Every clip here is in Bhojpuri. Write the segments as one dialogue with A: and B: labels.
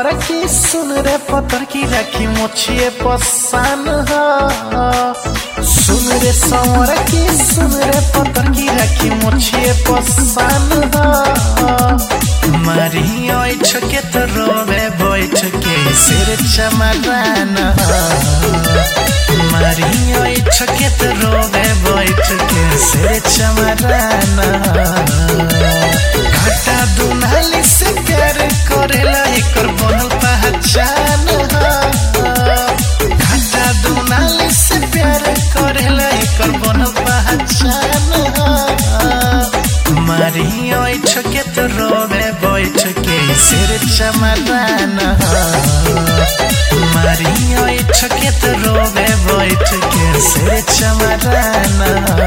A: समर की सुन रे पतर की राखी मोछिए पसान हा सुन रे समर की सुन रे पतर की राखी मोछिए पसान हा मारी ओइछ के तो रोवे बैठ के सिर चमरान मारी ओइछ के तो रोवे बैठ के सिर चमरान घाटा दुनाली से प्यार करेला एकर बनल पहचान घाटा दुनाली से प्यार करेला एकर बनल पहचान मारी ओइठ के तो रोवे बैठ के सिर चमरान मारी ओइठ के तो रोवे बैठ के सिर चमरान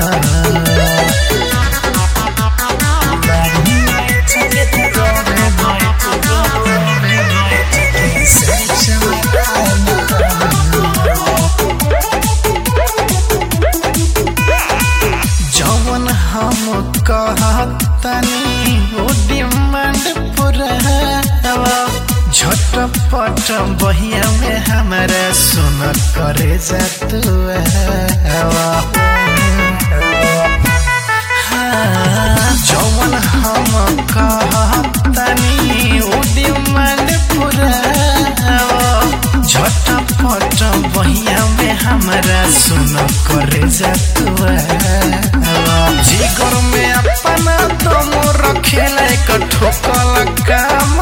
A: जवन हम कहतनी वो डिमांड पूरा झटपट बहिया में हमारा सुन करे जातुआ जवन हम कहतनी वो डिमांड पूरा झटपट बहिया में हमारा सुन करे जातुआ जिगर में अपना दम रखेला एक ठोकल काम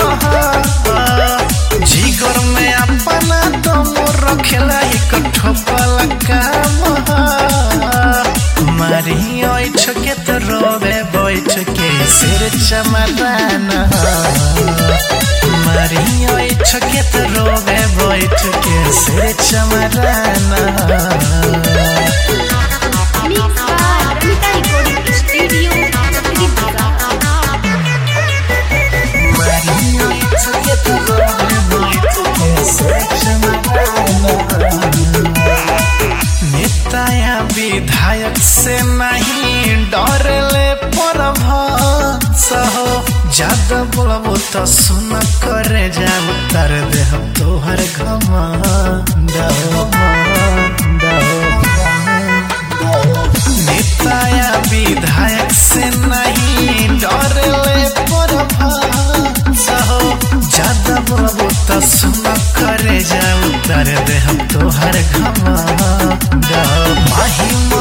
A: जिगर में अपना दम रखेला एक ठोकल काम मारी ओइठ के तो रोवे बैठ के सिर चमरान मारी ओइठ के तो रोवे बैठ के सिर चमरान
B: Mix by Ramita Recording Studio, Tripura.
A: नेताया विधायक से नहीं डरले परभ सहो ज्यादा बोलबो तो सुन करे जाब तर देह तोहर घमंड नेताया विधायक से नहीं डरले परभ सहो ज्यादा बोलबो तो सुन करे जाऊ तर देह तोहर घमंड माही